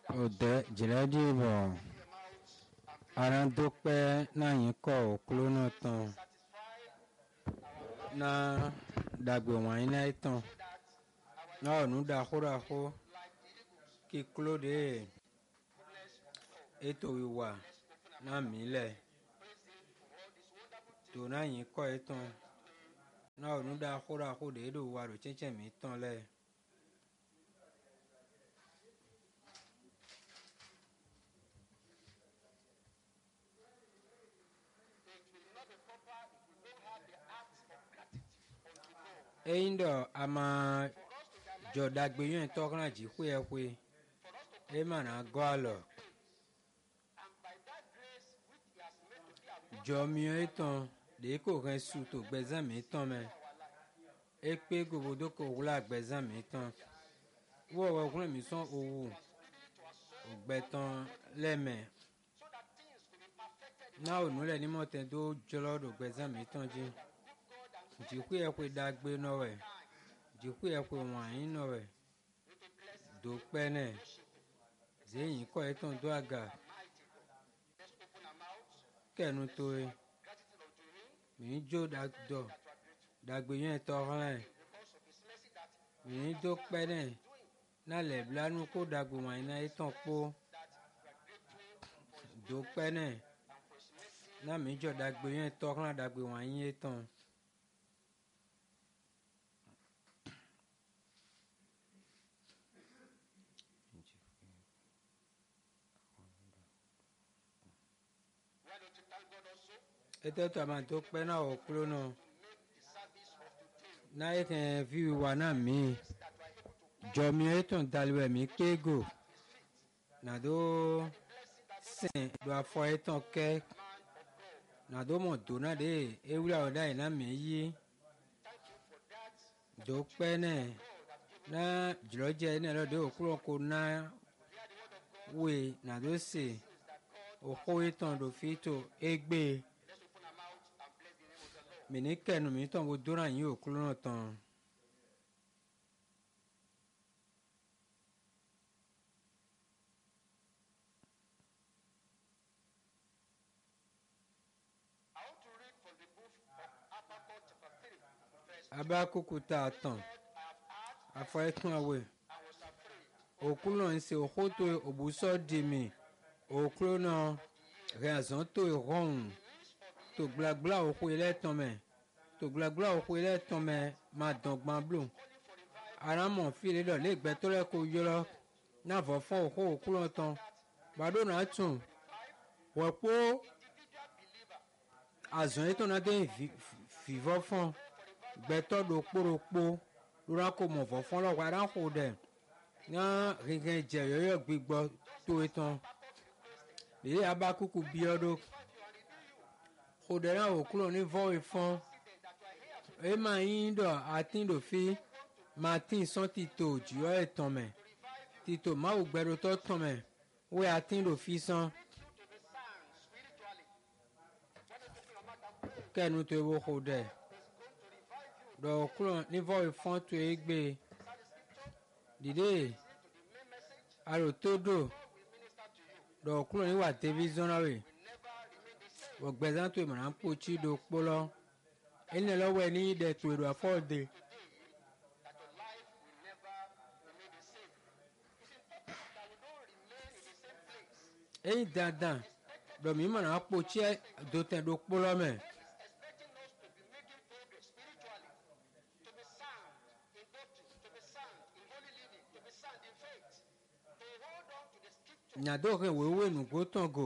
òde jìlẹ́dìbò arandokpẹ́ náà yín kọ́ òkúló náà tán náà dàgbé wọ̀nyí náà tán náà ọ̀nù dàkúdàkú kí kúló de ètò ìwà náà mílẹ̀ tó náà yín kọ́ ẹ̀ tán náà ọ̀nù dàkúdàkú de èdò wà ló tsẹ́tsẹ́ mi tán lẹ̀. eyin dɔ ama dzɔdagbe yɔn tɔ kana dziƒoe ƒoe ema na gɔ alɔ dzɔmiɔ etɔn ɖe ko hɛ su to gbɛzãmi etɔn mɛ ekpe gobodo ko wla gbɛzãmi etɔn wɔwɔ wlɛ mi sɔn owu ogbɛtɔn lɛ mɛ na onu lɛ nimɔtɛ do dzɔlɔ do gbɛzãmi etɔn dzi dziƒoe ƒoe dagbe nɔwɛ dziƒoe ƒoe wãnyi nɔwɛ do kpɛnɛ zeyin kɔ etɔn do aga kɛnu toe mi dzo dɔ dagbe yɛn tɔ xlẽ mi do kpɛnɛ na le blanu ko dagbe wãnyi na etɔn kpo do kpɛnɛ na mi dzɔ dagbe yɛn tɔ xlẽ dagbe wãnyi etɔn. ete to ama to kpɛ na wɔ kplo nɔ na ye kɛ fi wa na mi dzɔmi etɔn daliwɛ mi kego na do sɛn do afɔ etɔn kɛ na do mɔ do na de ewura o da yi na mi yi do kpɛ nɛ na dzrɔdze ne lɔ de o kplɔ ko na we na do se o xɔ etɔn do fi to egbe mene kɛnu mi tɔn bo dora yin o kulo nɔ tɔn. abakuku ta tɔn afɔ etɔn awe okulo nɔ nse oxoto obusɔ dimi okulo nɔ hɛzɔn to ihɔn to gblagblã òxoe lɛ tɔn mɛ to gblagblã òxoe lɛ tɔn mɛ ma dɔn gbã blo aramɔ fi le dɔ le gbɛtɔ lɛ ko yɔrɔ na vɔfɔ òxo òkulɔ tɔn baɖo na tún wɔkpo azɔn etɔ na de vivɔ fɔn gbɛtɔ ɖo kpo ɖo kpo lora ko mɔ vɔfɔ lɔ wa ɖa xo ɖe na hihɛ dze yɔyɔ gbigbɔ to etɔn ɖe aba kuku biɔ ɖo xɔɖela wòklo ní vɔwe fɔn ema yi ɖɔ ati ɖo fi mati sɔn tito dziɔ etɔn mɛ tito mawu gbɛɖotɔ tɔn mɛ wo ati ɖo fi sɔn kɛnu to ewo xɔ ɖe ɖɔ wòklo ní vɔwe fɔn to egbe dide alo to ɖo ɖɔ wòklo ní wa tevi zɔn na we wògbɛzã tó ìmọ̀ràn kpotsi do kpolɔ ene lɔ wɛ ní ɖe tó ìɖò afɔ de. eyi dandan dɔmi ìmọ̀ràn kpotsi do tɛ do kpolɔ mɛ. nyado hɛ wewe nugo tɔn go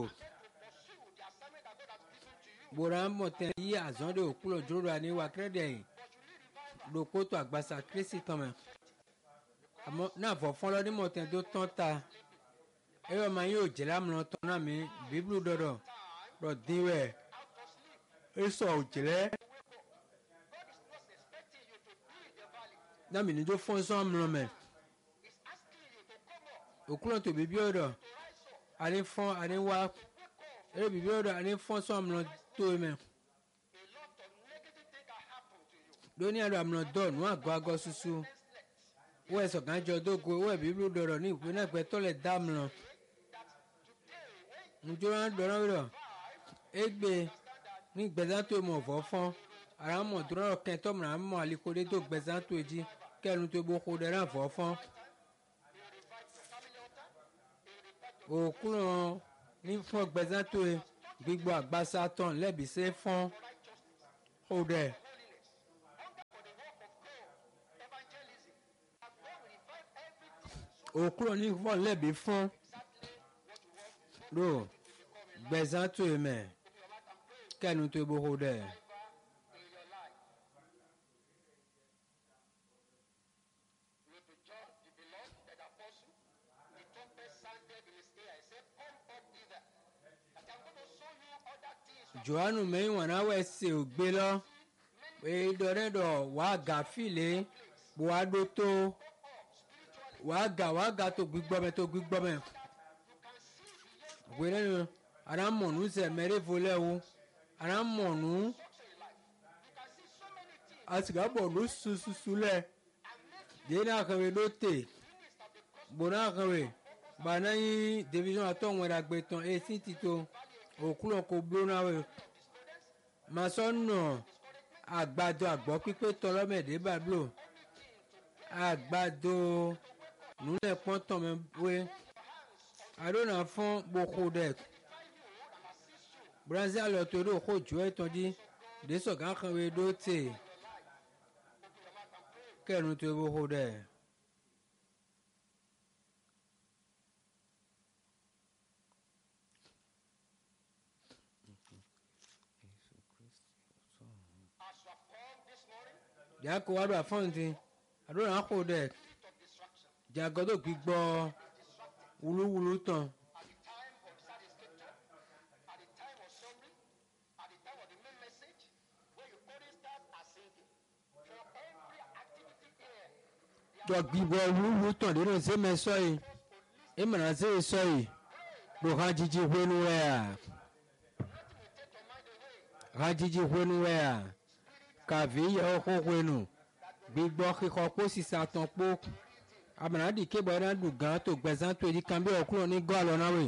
gbora mɔtɛ yi azɔn de okplɔ dzro ani wa kre de ɖoko to agbasa krisi tɔmɛ amɔ na vɔfɔn lɔ ni mɔtɛ do tɔn ta eyɔ ma yi o dzela mlɔ tɔn na mi biblu dɔdɔ dɔ di wɛ esɔ o dzlɛ na mi ni do fɔn sɔn mlɔ mɛ okplɔ to bibi o dɔ ani fɔn ani wa eye bibi o dɔ ani fɔn sɔn mlɔ to mɛ lóní àlọ́ àmọ́ dọ̀ nù àgọ́ àgọ́ susu wọ́n ẹ̀sọ̀ kan jọ dógo wọ́n ẹ̀bí ló dọ̀rọ̀ ní ìpínlẹ̀ pẹ́ tọ́lẹ̀ dáàmùlọ̀ ŋutsua dɔrɔn wi lɔ egbe ní gbɛzãtɔ mɔ vɔ fɔn ara mɔ dɔrɔn lɔ kɛntɔ mɔ na mɔ aliko de do gbɛzãtɔ dzi kɛnu tó bo xɔ ɖe na vɔ fɔn òkulɔ ní fún gbɛzãtɔ gbígbɔ agbasatɔ lɛbi se fɔn xɔ ɖe. òkulɔ ní fún lɛbi fɔn ɖo gbɛzãtɔ mɛ kɛnu tó bo xɔ ɖe. johannu mẹ́yìn wọn náà wẹ̀ ṣe ògbé lọ èdè rẹ̀ dọ̀ wàá gà fìlẹ̀ wàá dó tó wàá gà wàá gà tó gbígbọ́ mẹ́ tó gbígbọ́ mẹ́ wẹ́rẹ́ nu ara mọ̀nù sẹ̀ mẹ́rẹ́ volẹ́ wo ara mọ̀nù asìgá bọ̀nù sususu lẹ̀ dèé náà kẹwé ló tè gbò náà kẹwé gbàná yín division àtọ̀ wọn dàgbé tán etí ti tó òkúlọ̀ kò gbóná wẹ̀ màsọ̀ nà àgbàdo àgbọ̀ pípé tọlọ́mẹ̀dé bàblo àgbàdo nùlẹ̀ pọ́ntàn mẹ́ wẹ̀ àdónà fún gbòkó dẹ̀ brazil lọ́tọ̀ ló kó jù ẹ́ tán dí désọ̀gá kan wẹ̀ dó tè kẹ́nu tó gbòkó dẹ̀. yàkó wà lọ àfọ̀ǹtì àdúrà àkó dẹ̀ jàgọ́dọ̀ gbígbọ́ wúlúwúlú tán. dɔ gbígbọ́ wúlúwúlú tán nínú sẹ́mẹ̀ sọ́yì ìmọ̀ràn sí sọ́yì ló hàn jíjí wẹ́nu wẹ́yà hàn jíjí wẹ́nu wẹ́yà kàví yẹ ọkọ wẹnu gbígbọ́ kíkọ kó sísá tán kpó amànàdì kébọ̀ ẹ̀rọ dùn gán tó gbẹ̀zán tó èdè kan bí ọkùnrin ní gọ́ àlọ́ náà wẹ̀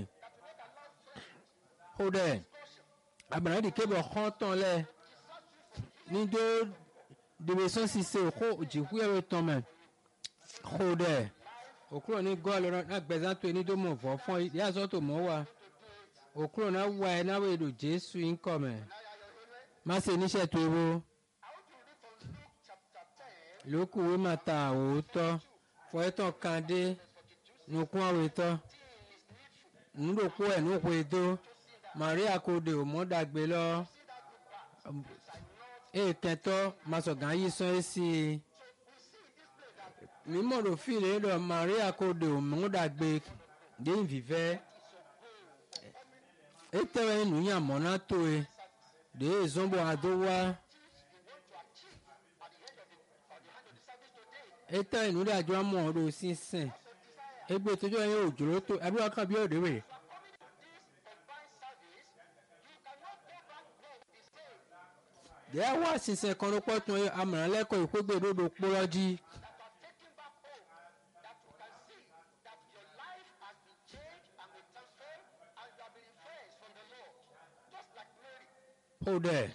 kó dẹ̀ amànàdì kébọ̀ xọ́ tán lẹ̀ nídó dèbèsán sísè kó jìkú ẹ̀rọ tán mẹ́ kó dẹ̀ òkúrò ní gọ́ àlọ́ náà gbẹ̀zán tó nídó mọ̀ fọ́ fún yíyàsọ́ tó mọ́ wa òkúrò náà wà ẹ̀ náà wẹ̀ lò jésù ń kọ̀ mẹ́ má ṣe níṣẹ́ tó ewo lókù wí máa ta òótọ́ fọ́ẹ́tọ̀ kan dé nukun àwòtọ́ nùdòkú ẹ̀ nùkú ètò maria kòdè òmọ́dàgbé lọ èkẹtọ́ masọ̀gá yìí sọ ẹ́ sí i mímọ̀rọ̀ fìlẹ̀ lọ maria kòdè òmọ́dàgbé dé ìfìfẹ́ ètẹ́wẹ́ nùyàmọ́ná tó e dé ìzọ́bọ̀ àdówá. eta ìnúdà àjọ amọ̀ ọ̀rọ̀ sísìn egbe tójú ẹ̀yìn òjòrò tó abúlé kan bí òde wẹ̀. díẹ̀ wá sísìn kan ló pọ̀ tún amọ̀ràn lẹ́kọ̀ọ́ ìkógbè lódò pọ́lọ́jì. ó dẹ̀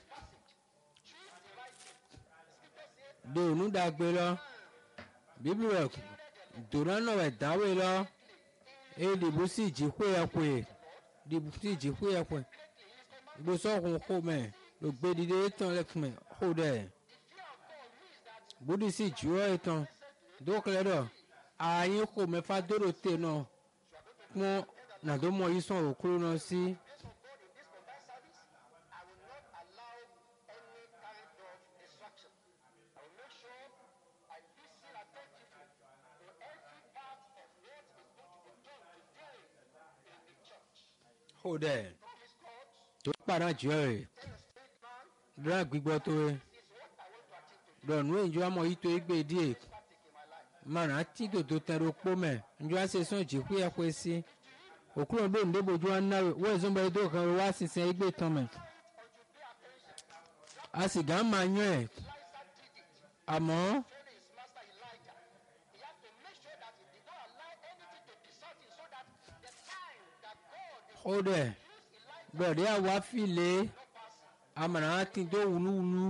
de ònúdàgbé lọ bíbélì dòrán náà wẹ̀ dáwé lọ èyí dìbò sí ìjìkú ẹ̀pẹ̀ dìbò sí ìjìkú ẹ̀pẹ̀ gbèsòkun kó mẹ́ ló gbé dìde tán lẹ́kùn mẹ́ kó dẹ̀ bódì sí ìjìwọ́ ìtàn dókòlẹ́ dọ̀ ààyè kó mẹ́fà dòrò tè náà kún nàdómọ̀ yìí sàn òkúrò náà sí. kó dẹ̀ tó padà jù ẹ̀ rẹ̀ dọ́là gbígbọ́ tó rẹ̀ dọ̀nù ìjọ àmọ́ yìí tó gbé díẹ̀ mara tí tòtò tẹ̀rọ kpó mẹ́ njọ ase sọ̀n jìkú yẹ kó esi òkúrò ndó ndébòjú wa náwó wọ́n ẹ̀zọ́ bẹ́ẹ̀ dó kan wá sísẹ́ igbe tán mẹ́ a sì gà má nyọ́ ẹ̀ àmọ́ kó dẹ̀ gbọ̀dẹ́ àwa file amànà ti tó wuluwulu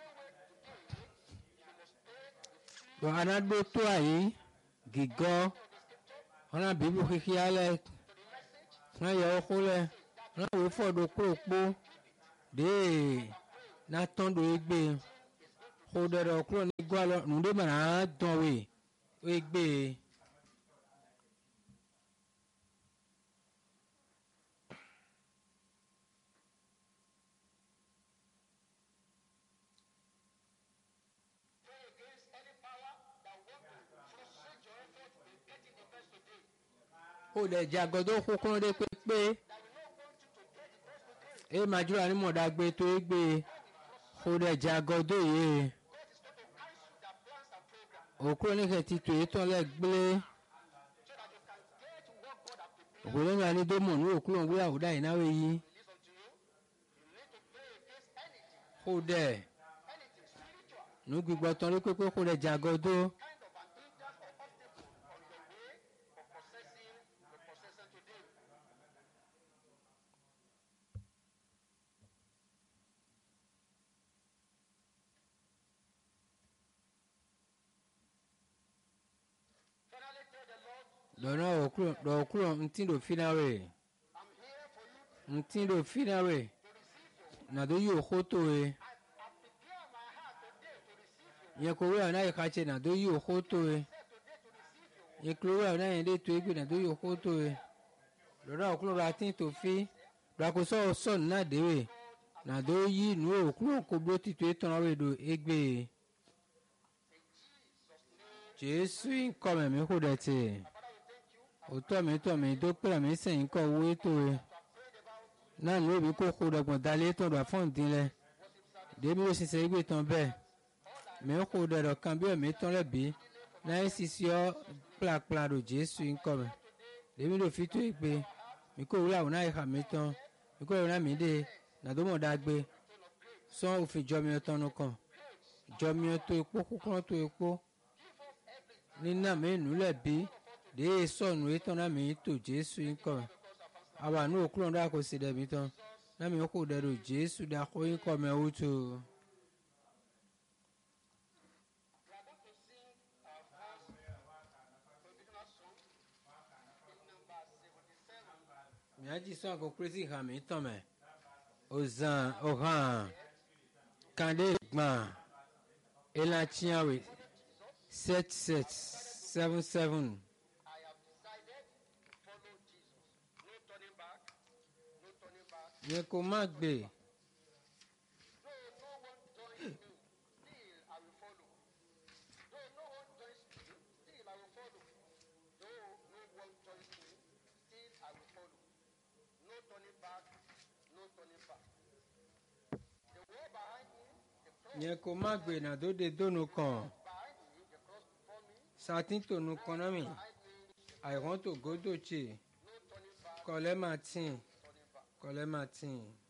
gbọ̀ anadó tó àyè gígọ́ ọ̀nà bíbí kíkí alẹ́ ọ̀nà yẹ ọkọ lẹ̀ ọ̀nà wò fọ́dọ̀ kúròkpó dèé natɔn do egbe xɔ ɖe ɖe kúrò ní gbɔ alɔ nu ɖe me na dɔn we wo egbe. ó dẹ̀ jẹ́ agbọ́dọ̀ kúkúrú dé pépé e madzura ni mọ̀dàgbé tó e gbé kó dẹ̀ jẹ́ agbọ́dọ̀ yìí òkúrò ní kẹ̀tì tó e tán lẹ̀ gblé òkúrò ní ani tó mọ̀ ní òkúrò ń gbé àwòdà yìí náà yìí kó dẹ̀ nu gbígbọ́ tán lé pépé kó dẹ̀ jẹ́ agbọ́dọ̀. dɔnɔ okuro dɔkuro ŋuti do fi na we ŋuti do fi na we na do yi o xoto we nye ko wea na yi xatse na do yi o xoto we nye klo wea na yi de to egbe na do yi o xoto we dɔnɔ okuro do ati to fi do akosɔ sɔn na de we na do yi nu okuro ko blo ti to etɔn we do egbe jesu nkɔmɛ mi ko dɛ te òtọ́ mi tọ́ mi tó pèrè mi sẹ́yìn kọ́ owó ètò rẹ̀ náà ní òbí kó kó dọ̀gbọ̀n dalé tó dọ̀ fún ìdín lẹ̀ débi ó ṣiṣẹ́ gbé tán bẹ́ẹ̀ mi kó dọ̀dọ̀ kan bí ọ̀mí tán lẹ̀ bí náà ṣiṣẹ́ ọ́ kplakpla do jésù ńkọ́ mi débi ló fi tó ìpè mi kó wúlò àwọn náà ìhà mi tán mi kó ìrìnà mi dé nàdómọ̀ dàgbé sọ́n òfin jọ mi ọtán nu kàn jọ mi tó epo kúkúrọ́ tó epo nínà mi nù lẹ̀ bí de sɔnu etɔn na mi to jesu ŋkɔ aba nu okulɔ do ako si ɖe mi tɔn na mi ko ɖe do jesu ɖe ako ŋkɔ me woto. miadzi sɔn ako kresi ha mi tɔn me ozan ohan kande gbã elantsiawe sept sept seven seven. yẹ kó má gbé. yẹ kó má gbé nàdóde dónú kan sátìntònú kan náà mi àìrántò gódò tse kọlẹ́ máa tì kọlẹ́ máa tì.